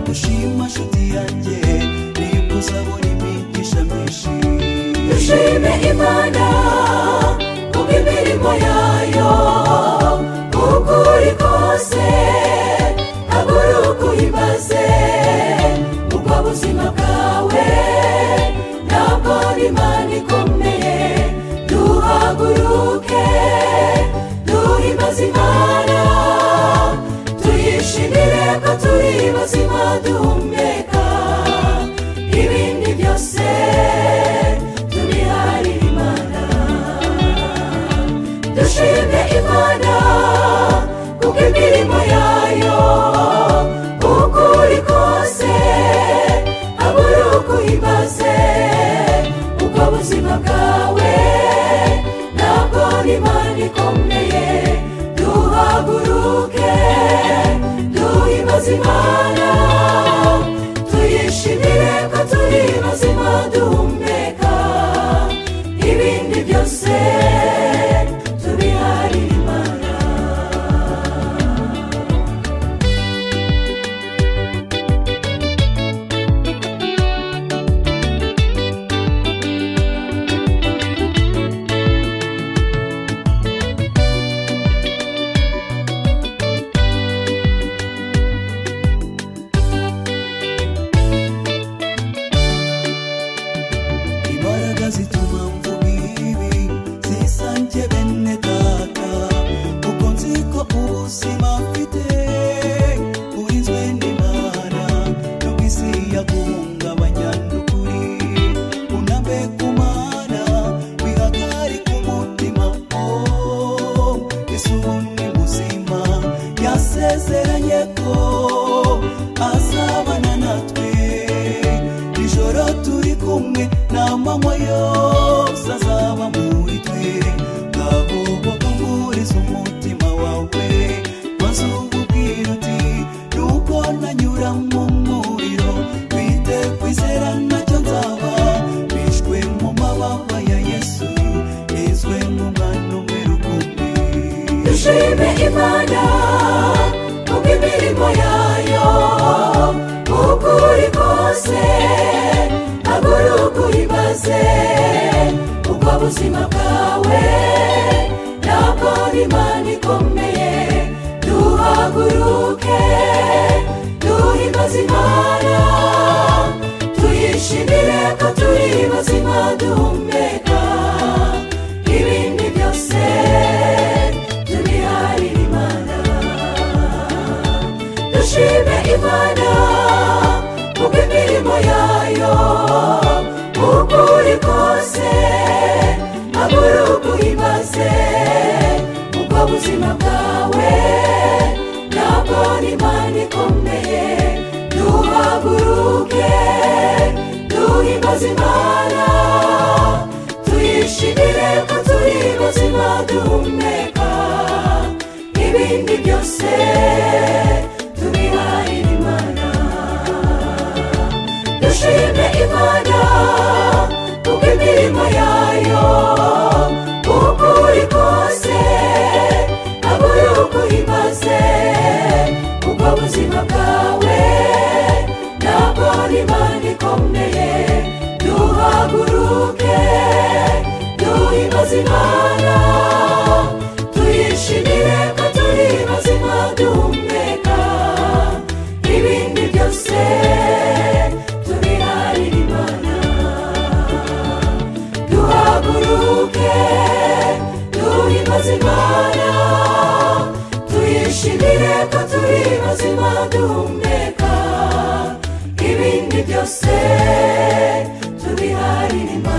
dushima nshuti yanjye nibwo uzabona imigisha myinshi dushime imana kubw'imirimo yayo kuko uri kose ntabwo uri ukuyimaze ubwo buzima bwawe ntabwo ari imana ikomeye duhaguruke duhimaze imana tuyishimire ko turi bazima duhumeka ibindi byose tubiharire imana dushime imana kuko imirimo yayo kuko uri kose aba uri ukuyimaze ubwo buzima bwawe ntabwo ari imana ikomeye duhaguruke duhe imana tuyishimire ko turi bazima duhumeka ibindi byose tubiharire imana imbaraga zituma mvuga ibi zisange bene data kuko nzi ko ubuzima mfite burinzwe n'imana nubwo isi yaguhungabanya n'ukuri unambe ku mana wihagarike umutima oh ese ubu ni buzima yasezeranye ko azabana natwe ijoro turi kumwe nta manywa yose azaba muri twe ngabo bakunguriza umutima wawe maze ububwira uti nuko nanyura mu muriro twite kwizera nacyo nzaba bishwe mu mababa ya yesu nizwe nk'umwana umwe rukumbi dushime imana kuko imirimo yayo kuko uri kose ntabwo uri ukuyimaze ubwo buzima bwawe ntabwo ari imana ikomeye duhaguruke duhimaze imana tuyishimire ko turi bazima duhumeka ibindi byose tubiharire imana dushime imana kuko imirimo yayo kuko uri kose ntabwo uri ukuyimaze ubwo buzima bwawe ntabwo ari imana ikomeye duhaguruke duhimbaze imana tuyishimire ko turi bazima duhumeka ibindi byose tubiharire imana dushime imana kuko imirimo yayo kuko uri kose ntabwo uri ukuyimaze ubwo buzima bwawe ntabwo ari imana ikomeye duhaguruke duhimaze imana tuyishimire ko turi bazima duhumeka ibindi byose tubiharire imana duhaguruke duhe imana tuyishimire ko turi bazima duhumeka ibindi byose tubiharire imana